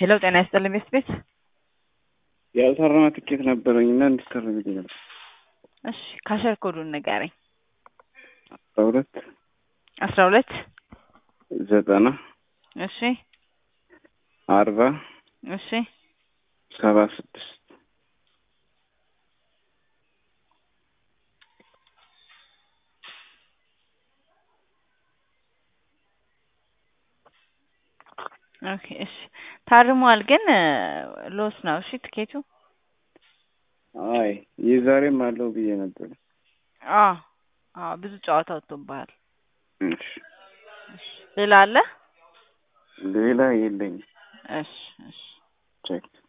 ሄሎ ጤና ይስጥልኝ ቤት ቤት ያልታረመ ትኬት ነበረኝ እና እንዲታረምልኝ ነበር። እሺ ካሸር ኮዱን ንገረኝ። አስራ ሁለት አስራ ሁለት ዘጠና እሺ አርባ እሺ ሰባ ስድስት ኦኬ እሺ ታርሟል፣ ግን ሎስ ነው። እሺ ትኬቱ አይ የዛሬም አለው ብዬ ነበር። አ አ ብዙ ጨዋታ ወጥቶብሃል። እሺ ሌላ አለ? ሌላ የለኝም። እሺ እሺ ቼክ